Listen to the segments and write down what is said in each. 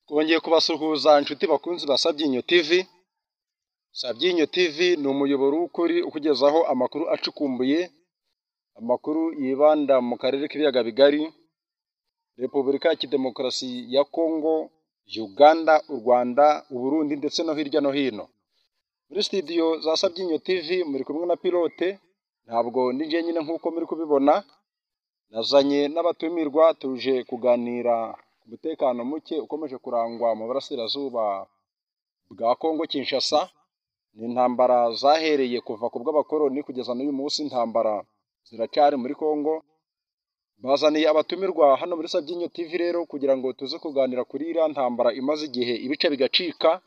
twongeye kubasuhuza inshuti bakunzi ba Sabyinyo TV Sabyinyo TV ni umuyoboro w'ukuri ukugezaho amakuru acukumbuye amakuru yibanda mu karere k'ibiyaga bigari Repubulika ya Demokarasi ya Kongo Uganda u Rwanda u Burundi ndetse no hirya no hino muri studio za Sabyinyo TV muri kumwe na pilote ntabwo ni njyenyine nk'uko muri kubibona nazanye n'abatumirwa tuje kuganira ku mutekano muke ukomeje kurangwa mu burasirazuba bwa Kongo Kinshasa ni intambara zahereye kuva ku bw'abakoloni kugeza n'uyu munsi intambara ziracyari muri Kongo bazaniye abatumirwa hano muri Sabyinyo TV rero kugira ngo tuze kuganira kuri iriya ntambara imaze igihe ibice bigacika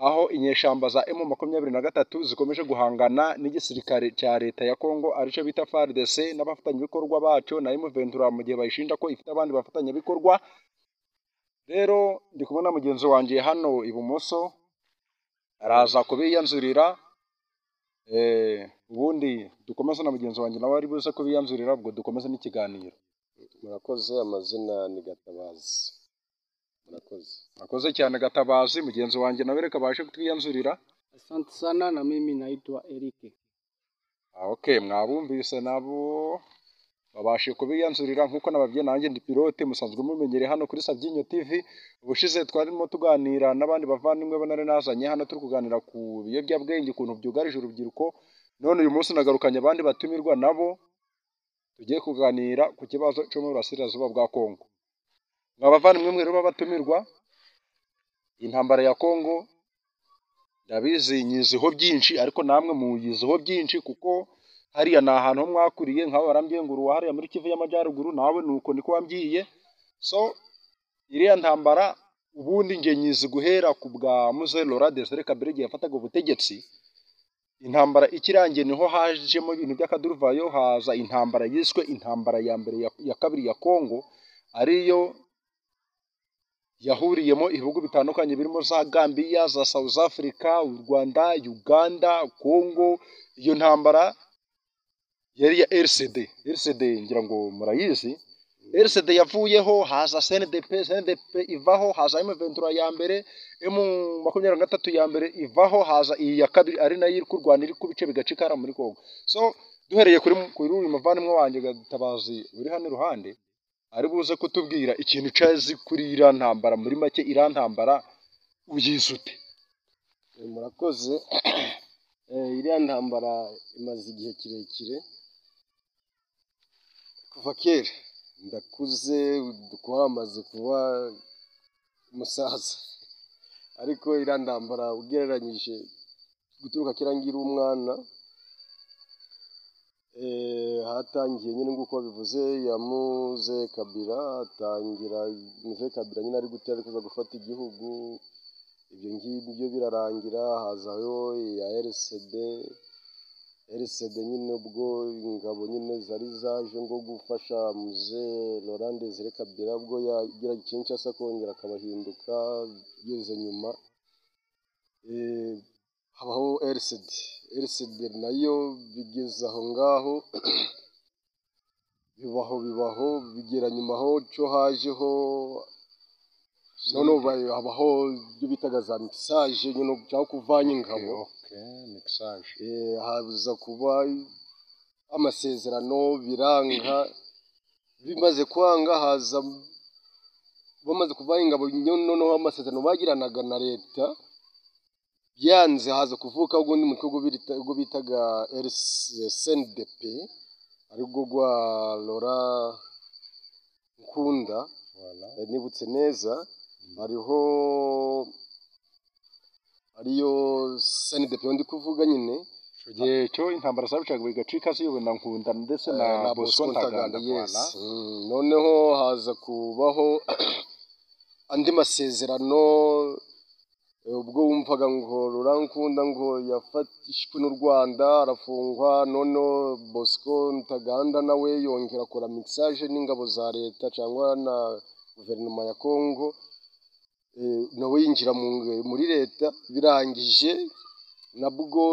aho inyeshyamba za emu makumyabiri na gatatu zikomeje guhangana n'igisirikare cya leta ya Kongo aricyo bita FARDC n'abafatanyabikorwa bacyo na emu ventura mu gihe bayishinja ko ifite abandi bafatanyabikorwa rero ndi kumwe na mugenzi wanjye hano ibumoso araza kubiyanzurira eh, ubundi dukomeze na mugenzi wanjye nawe ari buze kubiyanzurira ubwo dukomeze n'ikiganiro murakoze amazina ni gatabazi murakoze akoze cyane gatabazi mugenzi wanjye nawe reka abashe kutwiyanzurira Asante sana na mimi naitwa Eric. Ah, okay mwabumvise nabo babashe kubiyanzurira nk'uko nababwiye nanjye ndi pilote musanzwe mumenyere hano kuri Sabyinyo TV ubushize twarimo tuganira n'abandi bavandimwe bo nari nazanye hano turi kuganira ku biyobyabwenge ukuntu byugarije urubyiruko none uyu munsi nagarukanye abandi batumirwa nabo tugiye kuganira ku kibazo cyo mu burasirazuba bwa Kongo mwa bavandimwe mwe rero b'abatumirwa intambara ya Kongo ndabizi nyiziho byinshi ariko namwe muyiziho byinshi kuko hariya ni ahantu ho mwakuriye nkawe warambwiye ngo uruwa hariya muri Kivu y'Amajyaruguru nawe nuko niko wambwiye so iriya ntambara ubundi njye nyizi guhera ku bwa Muze Laurent Desire Kabila igihe yafataga ubutegetsi intambara ikirangiye niho hajemo ibintu by'akaduruvayo haza intambara yiswe intambara ya mbere ya, ya kabiri ya Kongo ariyo yahuriyemo ibihugu bitandukanye birimo za Gambia za South Africa u Rwanda Uganda Congo iyo ntambara yari ya RCD RCD ngira ngo murayizi RCD yavuyeho haza CNDP CNDP ivaho haza M23 ya mbere M makumyabiri na gatatu ya mbere ivaho haza iyi ya kabiri ari nayo iri kurwana iri ku bice bigacika hariya muri Congo so duhereye kuri kuri uyu muvandimwe wanjye Gatabazi uri hano iruhande ari buze kutubwira ikintu cyazi kuri iriya ntambara muri make iriya ntambara uyizi ute Eh, murakoze Eh, iriya ntambara imaze igihe kirekire kuva kera ndakuze kuba amaze kuba umusaza ariko iriya ntambara ugereranyije guturuka kera ngira umwana eh, hatangiye nyine nk'uko bivuze yamuze kabira atangira muze kabira nyine ari gutera kuza gufata igihugu ibyo ngibyo birarangira hazaho iya RCD RCD nyine ubwo ingabo nyine zari zaje ngo gufasha muze Laurent Desire Kabila ubwo yagira Kinshasa kongera akabahinduka yeze nyuma Eh, habaho RCD RCD nayo bigeze aho ngaho bibaho bibaho bigera nyuma aho cyo hajeho noneho ba- habaho ibyo bitaga za misaje nyine cyangwa kuvanga ingabo okay mixage Eh, haza kuba amasezerano biranga bimaze kwanga haza bamaze kuvanga ingabo nyine noneho amasezerano bagiranaga na leta byanze haza kuvuka ubundi mutwe ubwo bita- ubwo bitaga RCNDP aribwo rwa Laura Nkunda voilà Eh, nibutse neza hariho ariyo CNDP ndi kuvuga nyine icyo gihe cyo intambara zabicaga bigacika ziyobowe na nkunda ndetse na eh, bosco ntaganda yes. voilà Mm, noneho haza kubaho andi masezerano eh, ubwo wumvaga ngo rurankunda ngo yafatishwe n'u Rwanda arafungwa noneho Bosco Ntaganda nawe yongera akora mixage n'ingabo za leta cyangwa na guverinoma ya Congo eh, nawe yinjira mu nge- muri leta birangije nabwo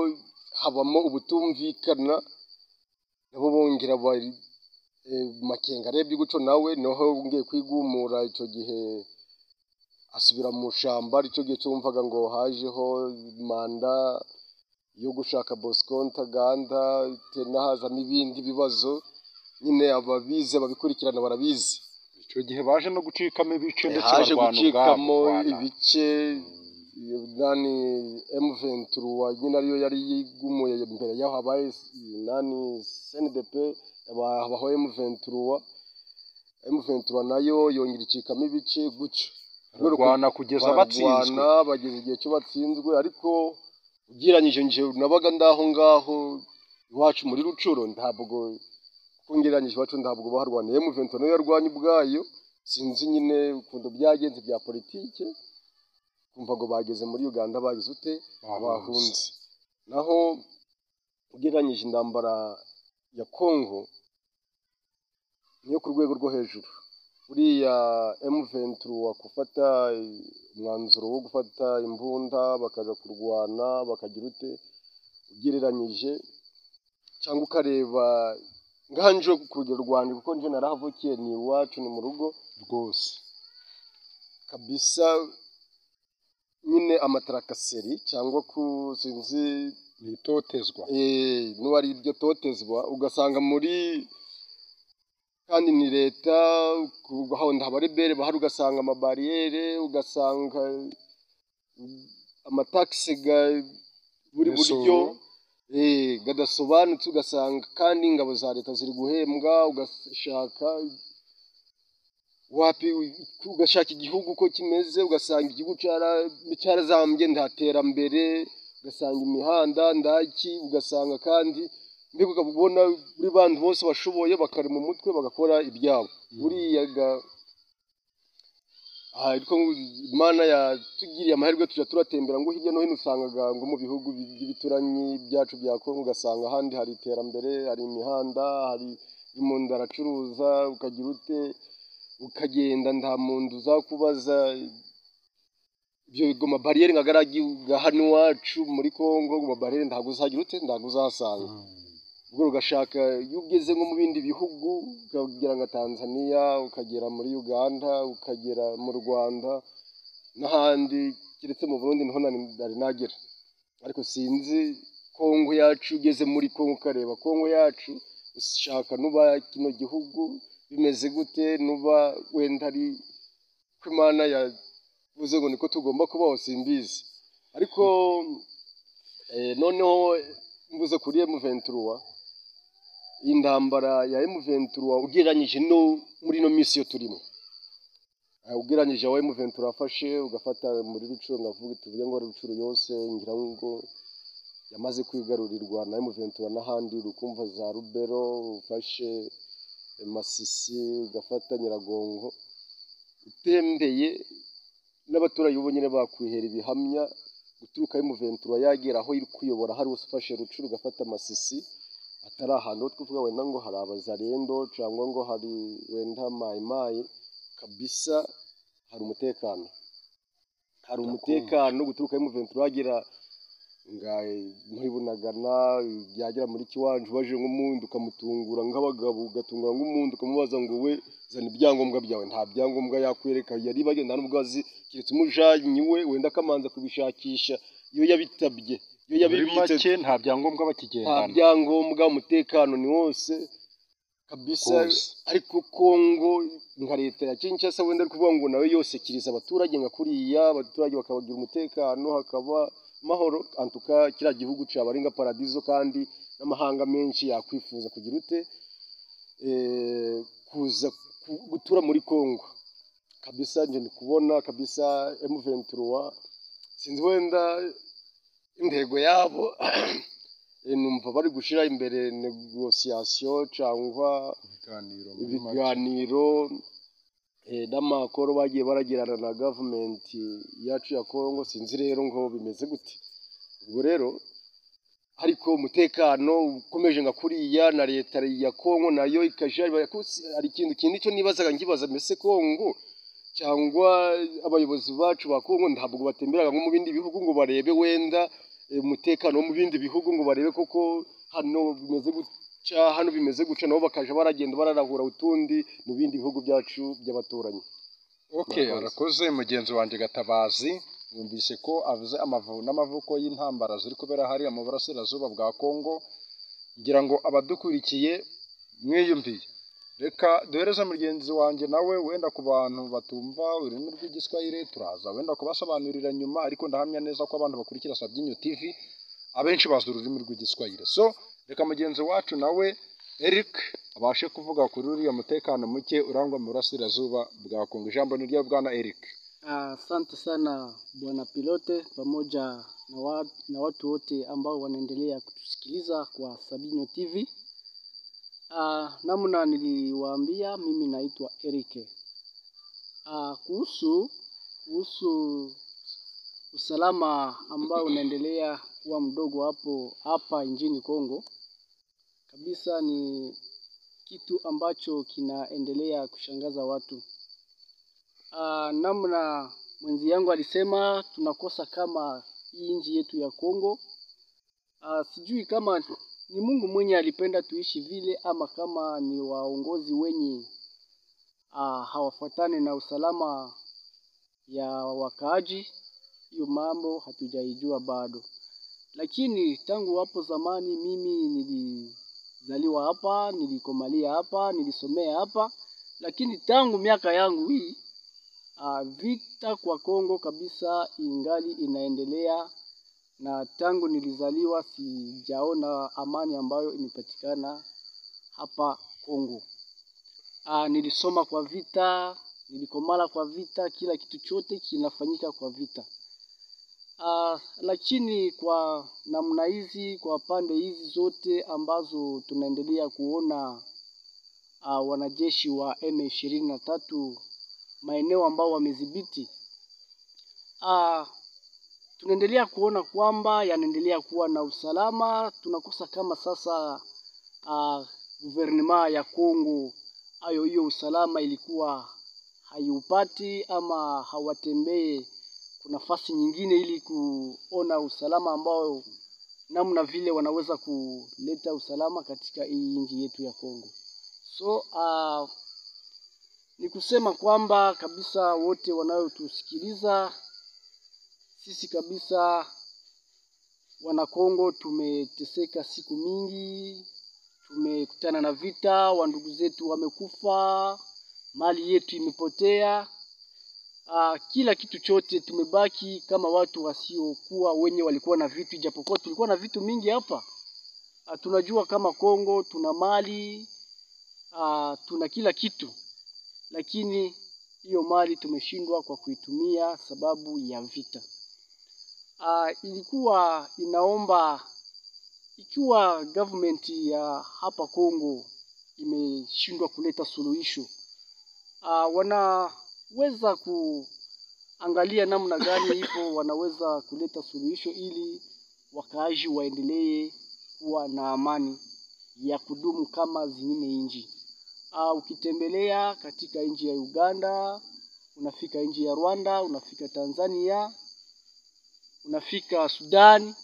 habamo ubutumvikana nabo bongera bari eh, makenga arebye guco nawe niho wongeye kwigumura icyo gihe asubira mu ishyamba aricyo gihe cyo wumvaga ngo hajeho manda yo gushaka bosco ntaganda hazamo ibindi bibazo nyine ababize babikurikirana barabizi icyo gihe baje no gucikamo ibice ndetse haje barwana gucikamo ubwabo, barwana. ibice nani M23 nyine ariyo yari yigumuye imbere y'aho habaye nani CNDP habaho M23 M23 nayo yongera icikamo ibice gutyo barwana kugeza batsinzwe barwana bageze igihe cyo batsinzwe ariko ugereranyije nje nabaga ndaho ngaho iwacu muri rucuro ntabwo kuko ngereranyije iwacu ntabwo baharwaniye muvento nayo yarwanya ubwayo sinzi nyine ukuntu byagenze bya politike kumva ngo bageze muri uganda bagize ute bahunze naho ugereranyije intambara ya kongo niyo ku rwego rwo hejuru buriya M23 wakufata umwanzuro wo gufata imbunda bakaza kurwana bakagira ute ugereranyije cyangwa ukareba nganje ku rugero rwanjye kuko nje narahavukiye ni iwacu ni mu rugo rwose kabisa nyine amatarakaseri cyangwa ku sinzi ni itotezwa Eh, n'ubu ari iryo totezwa ugasanga muri kandi ni leta hahonda abarebere bahari ugasanga amabariyere ugasanga mm, amatakisi ga- buri Imisoro. buryo eh, gadasobanutse ugasanga kandi ingabo za leta ziri guhembwa ugashaka wapi ugashaka igihugu uko kimeze ugasanga igihugu cara- cyarazambye nta terambere ugasanga imihanda ndaki ugasanga kandi mbega ukabona buri bantu bose bashoboye bakari mu mutwe bagakora ibyabo buriya ga- aha ariko imana yatugiriye amahirwe tujya turatembera ngo hirya no hino usangaga ngo mu bihugu bi- by'ibituranyi byacu bya kongo ugasanga ahandi hari iterambere hari imihanda hari umuntu aracuruza ukagira ute ukagenda nta muntu uzakubaza ibyo bigo mabariyeri nka garagi ga hano iwacu muri kongo ngo mabariyeri ntabwo uzagira ute ntabwo uzahasanga ubwo ugashaka iyo ugeze nko mu bindi bihugu ukagera nka tanzania ukagera muri uganda ukagera mu rwanda n'ahandi keretse mu burundi niho nari nari nagera ariko sinzi kongo yacu ugeze muri kongo ukareba kongo yacu ushaka nuba kino gihugu bimeze gute nuba wenda ari ko imana yavuze ngo niko tugomba kubaho simbizi ariko eh, noneho mvuze kuri M23 iyi ntambara ya M23 ugereranyije no muri ino minsi yo turimo Eh, ugereranyije aho M23 yafashe ugafata muri rucuro ngavuga tuvuge ngo rucuro yose ngira ngo yamaze kwigarurirwa na M23 n'ahandi ukumva za Rubero ufashe eh, Masisi ugafata Nyiragongo utembeye n'abaturage ubu nyine bakwihera ibihamya guturuka y'umuventura yagera aho iri kuyobora hari ufashe rucuru ugafata amasisi atari ahantu ho twavuga wenda ngo hari abazarendo cyangwa ngo hari wenda mayimayi kabisa hari umutekano hari Ndakumva. umutekano guturuka y'umuventura yagera nga muri bunagana yagera muri kiwanje ubaje nk'umundi ukamutungura nk'abagabo ugatungura nk'umundi ukamubaza ngo we zana ibyangombwa byawe nta byangombwa yakwereka yari bagenda n'ubwo azi keretse umujanyi we wenda akamanza kubishakisha iyo yabitabye iyo muri yabibitse make nta byangombwa nta bakigendana byangombwa umutekano ni wose kabisa Rwose. ariko kongo nka leta ya kinshasa wenda ari kuvuga ngo nawe yose kiriza abaturage nka kuriya abaturage bakabagira umutekano hakaba amahoro antuka kiriya gihugu caba ari nka paradizo kandi n'amahanga menshi yakwifuza kugira ute eh, kuza ku- gutura muri kongo kabisa nje ndi kubona kabisa M23 sinzi wenda intego yabo Eh, numva bari gushyira imbere negosiyasiyo cyangwa ibiganiro muri make. ibiganiro eh, n'amakoro bagiye baragirana na gavumenti yacu ya kongo sinzi rero ngo bimeze gute ubwo rero ariko umutekano ukomeje nka kuriya na leta ya kongo nayo ikajya iba- kusi- hari ikintu kindi cyo nibazaga nkibaza mbese kongo cyangwa abayobozi bacu ba kongo ntabwo batemberaga nko mu bindi bihugu ngo barebe wenda eh, umutekano wo mu bindi bihugu ngo barebe koko hano bimeze guca hano bimeze guca nabo bakaja baragenda bararahura utundi mu bindi bihugu byacu by'abaturanyi okay Murakoze. arakoze mugenzi wanjye gatabazi yumvise ko avuze amavubi n'amavuko y'intambara ziri kubera hariya mu burasirazuba bwa kongo ngira ngo abadukurikiye mwiyumviye reka duhereze mugenzi wanjye nawe wenda ku bantu batumva ururimi rw'igiswahili turaza wenda kubasobanurira nyuma ariko ndahamya neza ko abantu bakurikira sabyinyo tv abenshi bazi ururimi rw'igiswahili so reka mugenzi wacu nawe eric abashe kuvuga kuri uriya mutekano muke urangwa mu burasirazuba bwa kongo ijambo ni rya bwana eric Asante sana bwana pilote pamoja na, wa, na watu wote ambao wanaendelea kutusikiliza kwa Sabino TV. Ah, namna niliwaambia, mimi naitwa Erike. Ah, kuhusu kuhusu usalama ambao unaendelea kuwa mdogo hapo hapa nchini Kongo kabisa, ni kitu ambacho kinaendelea kushangaza watu. Ah, namna mwenzi yangu alisema tunakosa kama hii nchi yetu ya Kongo. Ah, sijui kama ni Mungu mwenye alipenda tuishi vile ama kama ni waongozi wenye ah, hawafuatane na usalama ya wakaaji. Hiyo mambo hatujaijua bado, lakini tangu hapo zamani mimi nilizaliwa hapa, nilikomalia hapa, nilisomea hapa, lakini tangu miaka yangu hii Ah, vita kwa Kongo kabisa ingali inaendelea, na tangu nilizaliwa sijaona amani ambayo imepatikana hapa Kongo. Ah, nilisoma kwa vita, nilikomala kwa vita, kila kitu chote kinafanyika kwa vita. Ah, lakini kwa namna hizi, kwa pande hizi zote ambazo tunaendelea kuona ah, wanajeshi wa M23 maeneo ambao wamedhibiti. Ah, tunaendelea kuona kwamba yanaendelea kuwa na usalama. Tunakosa kama sasa ah, guvernema ya Kongo ayo hiyo usalama ilikuwa haiupati ama hawatembee ku nafasi nyingine ili kuona usalama ambao namna vile wanaweza kuleta usalama katika hii nchi yetu ya Kongo. So ah, ni kusema kwamba kabisa wote wanaotusikiliza sisi kabisa wanakongo tumeteseka siku mingi tumekutana na vita wandugu zetu wamekufa mali yetu imepotea Aa, kila kitu chote tumebaki kama watu wasiokuwa wenye walikuwa na vitu ijapokuwa tulikuwa na vitu mingi hapa Aa, tunajua kama kongo tuna mali Aa, tuna kila kitu lakini hiyo mali tumeshindwa kwa kuitumia sababu ya vita. Ah, ilikuwa inaomba ikiwa government ya hapa Kongo imeshindwa kuleta suluhisho, ah, wanaweza kuangalia namna gani hivyo wanaweza kuleta suluhisho ili wakaaji waendelee kuwa na amani ya kudumu kama zingine nchi. Ah, ukitembelea katika nchi ya Uganda, unafika nchi ya Rwanda, unafika Tanzania, unafika Sudan,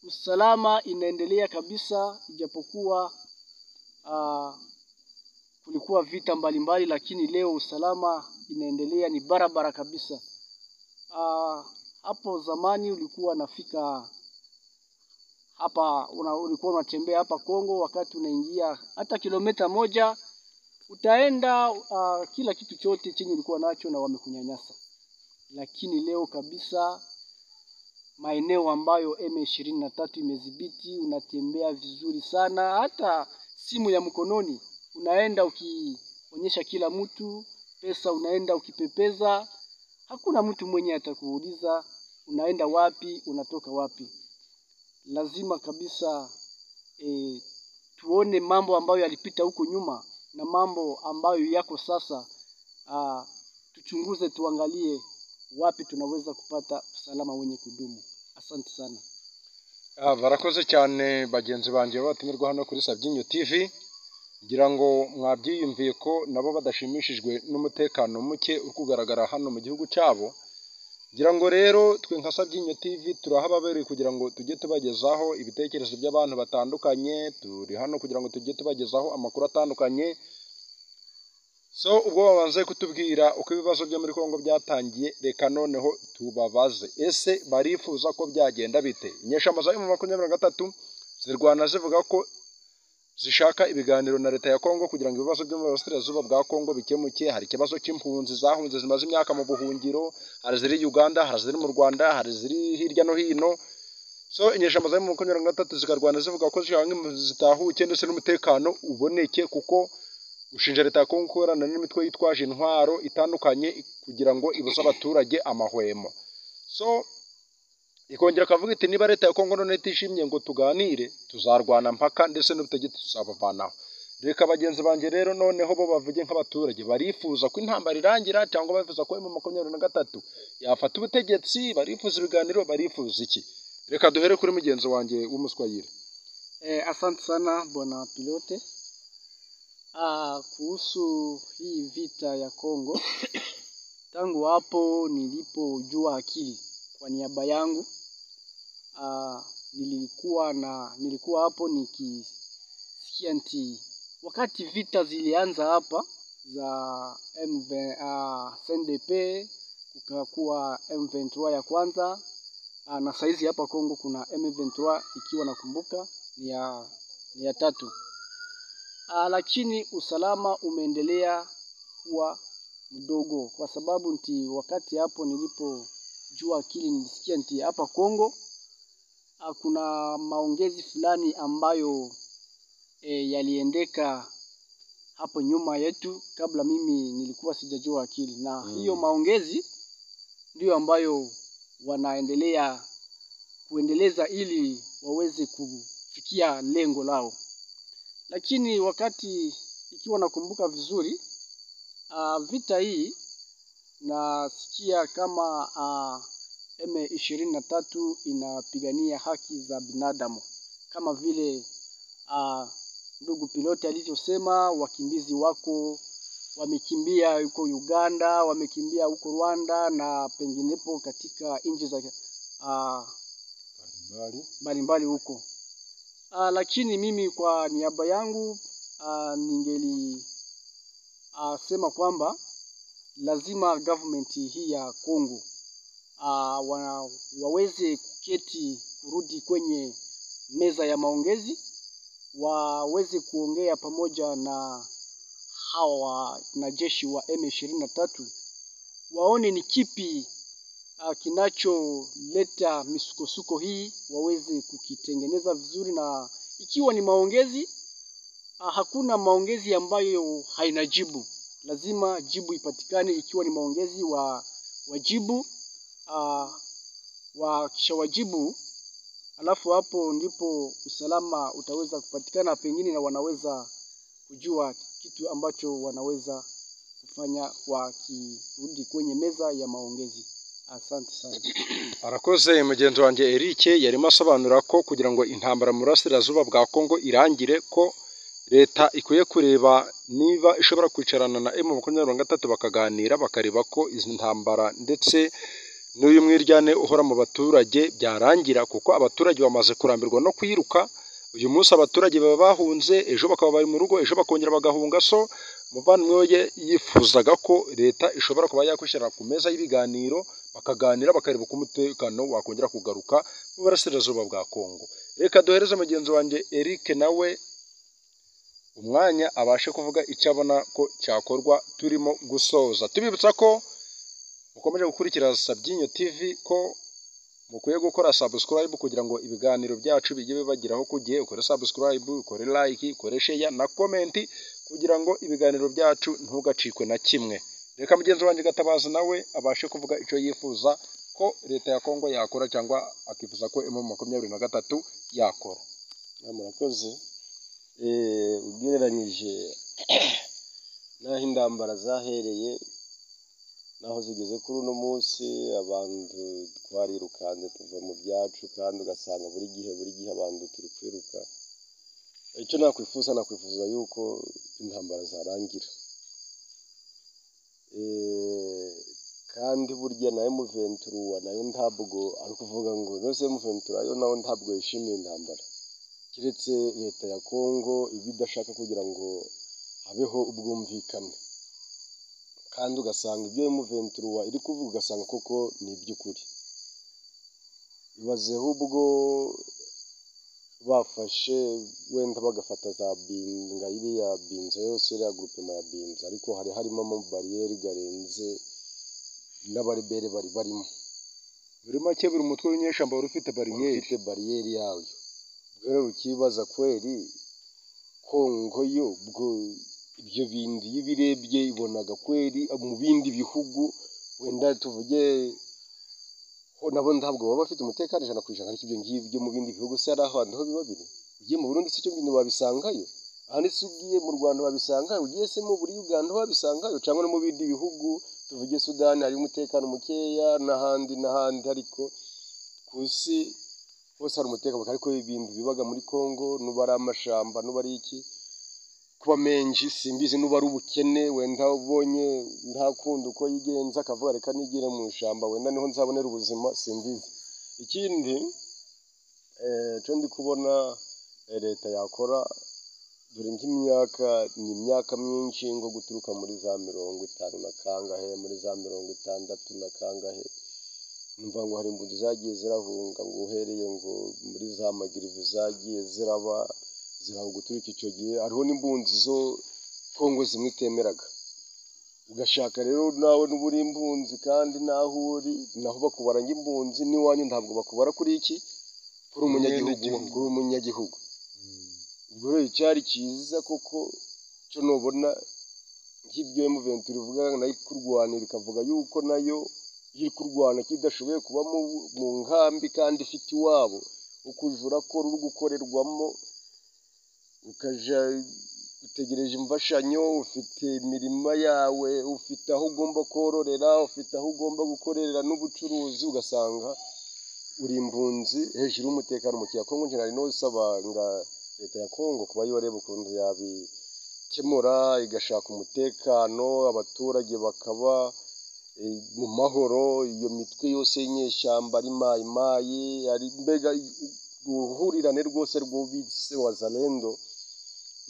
usalama inaendelea kabisa, ijapokuwa ah, kulikuwa vita mbalimbali, lakini leo usalama inaendelea ni barabara kabisa. Ah, hapo zamani ulikuwa unafika hapa una, ulikuwa unatembea hapa Kongo, wakati unaingia hata kilomita moja utaenda uh, kila kitu chote chenye ulikuwa nacho na wamekunyanyasa. Lakini leo kabisa maeneo ambayo M23 imedhibiti unatembea vizuri sana, hata simu ya mkononi unaenda ukionyesha kila mtu, pesa unaenda ukipepeza, hakuna mtu mwenye atakuuliza unaenda wapi, unatoka wapi. Lazima kabisa e, tuone mambo ambayo yalipita huko nyuma na mambo ambayo yako sasa uh, tuchunguze tuangalie wapi tunaweza kupata usalama wenye kudumu asante sana Ah, barakoze cyane bagenzi banjye babatumirwa hano kuri Sabyinyo TV ngira ngo mwabyiyumviye ko nabo badashimishijwe n'umutekano muke uri kugaragara hano mu gihugu cyabo ngira ngo rero twe nka Sabyinyo TV turahababereye kugira ngo tujye tubagezaho ibitekerezo by'abantu batandukanye turi hano kugira ngo tujye tubagezaho amakuru atandukanye so ubwo babanze kutubwira uko ibibazo byo muri kongo byatangiye reka noneho tubabaze ese barifuza ko byagenda bite inyeshamba za emu makumyabiri na gatatu zirwana zivuga ko zishaka ibiganiro na leta ya kongo kugira ngo ibibazo byo mu burasirazuba bwa kongo bikemuke hari ikibazo cy'impunzi zahunze zimaze imyaka mu buhungiro hari iziri uganda hari iziri mu rwanda hari iziri hirya no hino so inyeshamba za emu makumyabiri na gatatu zikarwana zivuga ko zishaka ngo impunzi zitahuke ndetse n'umutekano uboneke kuko gushinja leta ya kongo gukorana n'imitwe yitwaje intwaro itandukanye kugira ngo ibuze abaturage amahwemo so ikongera ikavuga iti niba leta ya kongo none itishimye ngo tuganire tuzarwana mpaka ndetse n'ubutegetsi tuzabavanaho reka bagenzi banjye rero noneho bo bavuge nk'abaturage barifuza ko intambara irangira cyangwa barifuza ko emu makumyabiri na gatatu yafata ubutegetsi barifuza ibiganiro barifuza iki reka duhere kuri mugenzi wanjye w'umuswayire Eh, asante sana bwana Pilote. Ah, kuhusu hii vita ya Kongo, tangu hapo nilipojua akili kwa niaba yangu ah, nilikuwa na nilikuwa hapo nikisikia nti wakati vita zilianza hapa za MV, ah, CNDP kukakuwa M23 ya kwanza ah, na saizi hapa Kongo kuna M23 ikiwa nakumbuka ni ya, ni ya tatu. Ah, lakini usalama umeendelea kuwa mdogo kwa sababu nti wakati hapo nilipojua akili nilisikia nti hapa Kongo ah, kuna maongezi fulani ambayo e, yaliendeka hapo nyuma yetu kabla mimi nilikuwa sijajua akili na Mm. hiyo maongezi ndiyo ambayo wanaendelea kuendeleza ili waweze kufikia lengo lao lakini wakati ikiwa nakumbuka vizuri uh, vita hii nasikia kama uh, M ishirini na tatu inapigania haki za binadamu kama vile uh, ndugu piloti alivyosema, wakimbizi wako wamekimbia huko Uganda, wamekimbia huko Rwanda na penginepo katika nchi za uh, mbalimbali huko. Ah, lakini mimi kwa niaba yangu ah, ningeli ah, sema kwamba lazima government hii ya Kongo ah, wa, waweze kuketi kurudi kwenye meza ya maongezi, waweze kuongea pamoja na hawa wanajeshi wa M23 waone ni kipi Ah, kinacholeta misukosuko hii waweze kukitengeneza vizuri, na ikiwa ni maongezi ah, hakuna maongezi ambayo haina jibu, lazima jibu ipatikane. Ikiwa ni maongezi wa wajibu ah, wakishawajibu, alafu hapo ndipo usalama utaweza kupatikana, pengine na wanaweza kujua kitu ambacho wanaweza kufanya wakirudi kwenye meza ya maongezi. Asante sana. arakoze mugenzi wanjye Eric yarimo asobanura ko kugira ngo intambara mu burasirazuba bwa Kongo irangire ko leta ikwiye kureba niba ishobora kwicarana na M makumyabiri na gatatu bakaganira bakareba ko izi ntambara ndetse n'uyu mwiryane uhora mu baturage byarangira kuko abaturage bamaze kurambirwa no kwiruka uyu munsi abaturage baba bahunze ejo bakaba bari mu rugo ejo bakongera bagahunga so umuvandimwe we ye- yifuzaga ko leta ishobora kuba yakwishyira ku meza y'ibiganiro bakaganira bakareba uko umutekano wakongera kugaruka mu burasirazuba bwa Kongo. Reka duhereze mugenzi wanjye Eric nawe umwanya abashe kuvuga icyo abona ko cyakorwa turimo gusoza. Tubibutsa ko mukomeje gukurikira Sabyinyo TV ko mukwiye gukora subscribe kugira ngo ibiganiro byacu bijye bibageraho ku gihe ukore subscribe ukore like ukore share na comment kugira ngo ibiganiro byacu ntugacikwe na kimwe reka mugenzi wanjye gatabazi nawe abashe kuvuga icyo yifuza ko leta ya kongo yakora cyangwa akifuza ko emu makumyabiri na gatatu yakora Ah, murakoze Eh, ugereranyije n'aho intambara zahereye n'aho zigeze kuri uno munsi abantu twarirukanze tuva mu byacu kandi ugasanga buri gihe buri gihe abantu turi kwiruka icyo nakwifuza nakwifuza yuko intambara zarangira Eh, kandi burya na emuventura nayo ntabwo ari ukuvuga ngo nose emuventura yo nayo ntabwo yishimiye intambara keretse leta ya kongo iba idashaka kugira ngo habeho ubwumvikane kandi ugasanga ibyo emuventuruwa iri kuvuga ugasanga koko ni iby'ukuri ibazeho ubwo bafashe wenda bagafata za binga iriya binza yose iriya gurupema ya binza ariko hari harimo amabariyeri garenze n'abarebere bari barimo buri make buri mutwe w'inyeshyamba wari ufite bariyeri ufite bariyeri yayo rero ukibaza kweri kongo yo bwo ibyo bindi iyo ibirebye ibonaga kweri mu bindi bihugu wenda tuvuge ho nabo ntabwo baba bafite umutekano ijana ku ijana ariko ibyo ngibyo mu bindi bihugu se hari ahantu ho biba biri ugiye mu burundi si cyo bintu wabisangayo ahandi se ugiye mu rwanda wabisangayo ugiye se mu buri uganda wabisangayo cyangwa no mu bindi bihugu tuvuge sudani hari umutekano mukeya n'ahandi n'ahandi ariko ku isi hose hari umutekano ariko ibintu bibaga muri congo nuba ari amashamba nuba ari iki kuba menshi simbizi nuba ari ubukene wenda ubonye nta kundi uko yigenza akavuga reka nigire mu ishyamba wenda niho nzabonera ubuzima simbizi ikindi eh, cyo ndi kubona eh, leta yakora dore nk'imyaka ni imyaka myinshi ngo guturuka muri za mirongo itanu na kangahe muri za mirongo itandatu na kangahe numva ngo hari imbuzi zagiye zirahunga ngo uhereye ngo muri za magirivu zagiye ziraba ziraba guturika icyo gihe hariho n'imbunzi zo kongo zimwe itemeraga ugashaka rero nawe nuba uri imbunzi kandi naho uri naho bakubara nk'imbunzi n'iwanyu ntabwo bakubara kuri iki kuri umunyagihugu Umwenegihugu. kuri umunyagihugu ubwo rero icyari cyiza koko cyo nubona nk'ibyo emuventi ivuga nayo ikurwanira ikavuga yuko nayo iri kurwana kidashoboye kuba mu, mu nkambi kandi ifite iwabo ukujura ko ruri gukorerwamo ukaja utegereje imfashanyo ufite imirima yawe ufite aho ugomba kororera ufite aho ugomba gukorera n'ubucuruzi ugasanga uri impunzi hejuru y'umutekano mu kiya kongo nari no isaba nga leta ya kongo kuba yo areba ukuntu yabikemura igashaka umutekano abaturage bakaba eh, mu mahoro iyo mitwe yose y'inyeshyamba ari mayimayi ari mbega uruhurirane rwose rw'ubise wazalendo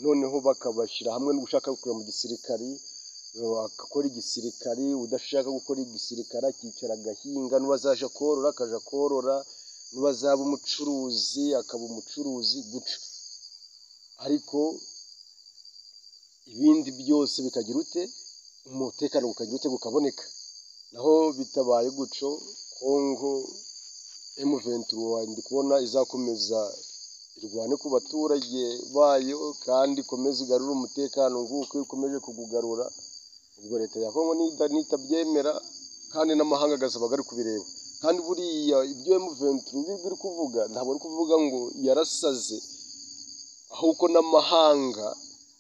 noneho bakabashyira hamwe n'ushaka gukora mu gisirikari eh, agakora igisirikari udashaka gukora igisirikari akicara agahinga n'uwazaja korora akaja korora n'uwazaba umucuruzi akaba umucuruzi guca ariko ibindi byose bikagira ute umutekano ukagira ute ukaboneka naho bitabaye guco kongo M23 ndi kubona izakomeza irwane ku baturage bayo kandi ikomeze igarure umutekano nguko ikomeje kugugarura ubwo leta ya Kongo nita- nitabyemera kandi n'amahanga agasaba ari kubireba kandi buriya ibyo M23 biri kuvuga ntabwo ari kuvuga ngo yarasaze ahubwo n'amahanga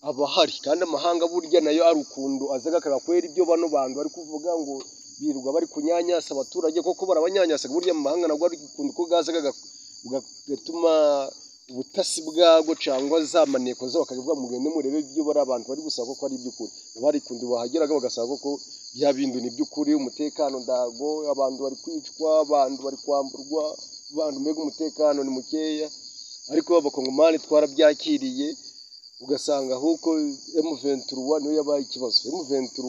aba ahari kandi amahanga burya nayo ari ukuntu azaga akakwera ibyo bano bantu bari kuvuga ngo birirwa bari kunyanyasa abaturage koko barabanyanyasaga burya mu mahanga nabwo ari ukuntu ko bwazaga gak- gatuma ubutasi bwabwo cyangwa za maneko zabo bakavuga mugende murebe ibyo bari abantu bari gusaba ko ari iby'ukuri nabo hari kuntu bahageraga bagasaba ko bya bintu ni iby'ukuri umutekano ndago abantu bari kwicwa abantu bari kwamburwa abantu mbega umutekano ni mukeya ariko abakongomani twarabyakiriye ugasanga ahubwo M23 niyo yabaye ikibazo M23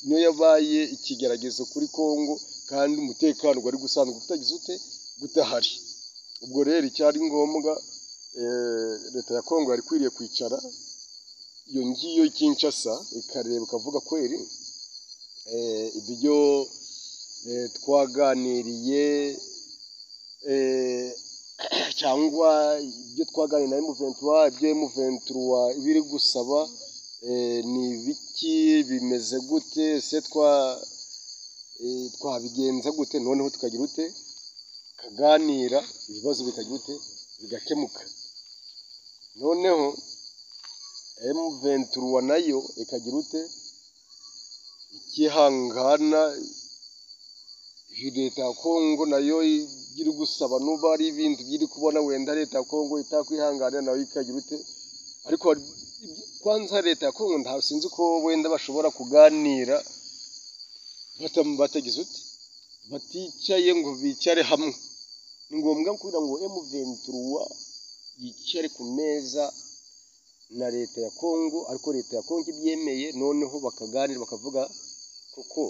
niyo yabaye ikigeragezo kuri Kongo kandi umutekano wari gusanzwe utagize ute udahari ubwo rero icyari ngombwa eh, leta ya Kongo yari ikwiriye kwicara iyo ngiyo Kinshasa ikareba ikavuga kweri eh, ibyo eh, twaganiriye eh, cyangwa ibyo twaganiriye na M23 ibyo M23 biri gusaba eh, ni ibiki bimeze gute se twa eh, twabigenza gute noneho tukagira ute kaganira ibibazo bikagira ute bigakemuka noneho M23 nayo ikagira ute ikihangana iyi leta ya Kongo nayo iri gusaba nuba ari ibintu iri kubona wenda leta ya Kongo itakwihanganira nayo ikagira ute ariko hari- ibyo- kwanza leta ya Kongo nta sinzi ko wenda bashobora kuganira bata- batagize uti baticaye ngo bicare hamwe ni ngombwa kugira ngo M23 yicare ku meza na leta ya Kongo ariko leta ya Kongo ibyemeye noneho bakaganira bakavuga kuko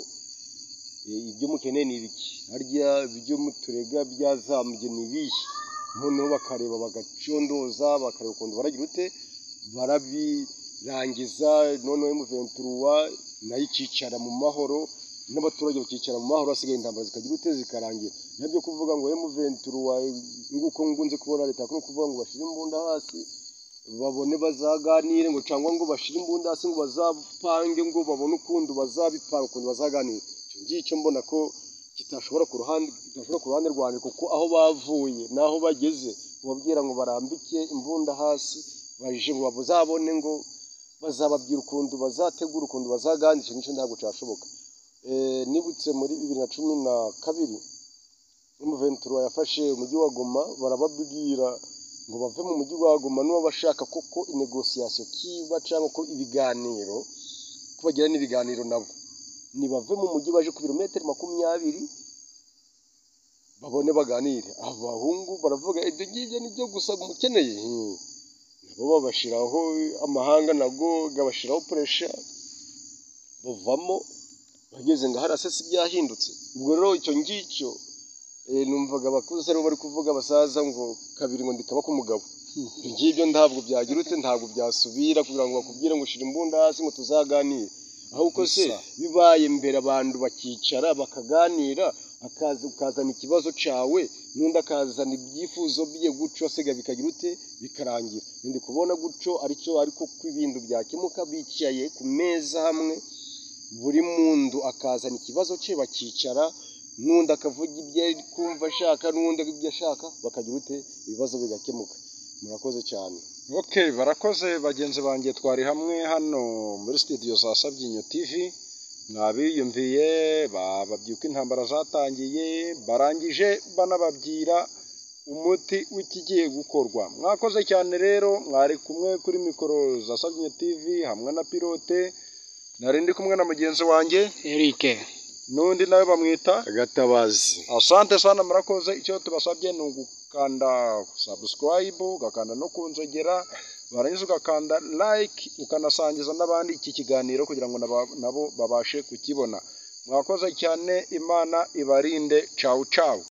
eh, ibyo mukeneye ni ibiki harya ibyo muturega byazambye ni ibihe noneho bakareba bagacondoza bakareba ukuntu baragira ute barabirangiza noneho emuventuruwa nayo ikicara mu mahoro n'abaturage bakicara mu mahoro hasigaye intambara zikagira ute zikarangira nabyo kuvuga ngo emuventuruwa nguko ngunze kubona leta kuno kuvuga ngo bashyire imbunda hasi babone bazaganire ngo cyangwa ngo bashire imbunda hasi ngo bazapange ngo babone ukuntu bazabipanga ukuntu bazaganira icyo ngicyo mbona ko kitashobora ku ruhande kitashobora ku ruhande rwanjye kuko aho bavuye n'aho bageze ubabwira ngo barambike imbunda hasi baje ngo bazabone ngo bazababwira ukuntu bazategura ukuntu bazaganira icyo ngicyo ntabwo cyashoboka Eh, nibutse muri bibiri na cumi na kabiri umuventura yafashe umujyi wa goma barababwira ngo bave mu mujyi wa Goma nuba bashaka koko inegosiyasiyo kiba cyangwa ko ibiganiro ko bagira n'ibiganiro nabo nibave mu mujyi baje ku birometero makumyabiri babone baganire abahungu baravuga ibyo ngibyo nibyo gusa mukeneye Hmm. nabo babashyiraho amahanga nago gabashyiraho puresha bavamo bageze ngo hariya se si byahindutse ubwo rero icyo ngicyo eh, numvaga abakuze aribo bari kuvuga abasaza ngo kabiri ngo ndikaba k'umugabo ibyo ngibyo ntabwo byagira ute ntabwo byasubira kugira ngo bakubwire ngo shira imbunda hasi ngo tuzaganire ahubwo se Gusa. bibaye imbere abantu bakicara bakaganira akaza ukazana ikibazo cyawe n'undi akazana ibyifuzo bye gutyo asiga bikagira ute bikarangira ndi kubona gutyo aricyo ariko ko ibintu byakemuka bicaye ku meza hamwe buri muntu akazana ikibazo cye bakicara n'undi akavuga ibyo ari kumva ashaka n'undi ibyo ashaka bakagira ute ibibazo bigakemuka murakoze cyane Okay, barakoze bagenzi banjye twari hamwe hano muri studio za Sabyinyo TV mwabiyumviye bababyuka intambara zatangiye barangije banababwira umuti w'ikigiye gukorwa mwakoze cyane rero mwari kumwe kuri mikoro za Sabyinyo TV hamwe na pilote nari ndi kumwe na mugenzi wanjye Eric n'undi nawe bamwita agatabazi asante sana murakoze icyo tubasabye ni ugukanda subscribe ugakanda no kunzogera warangiza ugakanda like ukanasangiza n'abandi iki kiganiro kugira ngo naba- nabo babashe kukibona mwakoze cyane imana ibarinde cawu cawu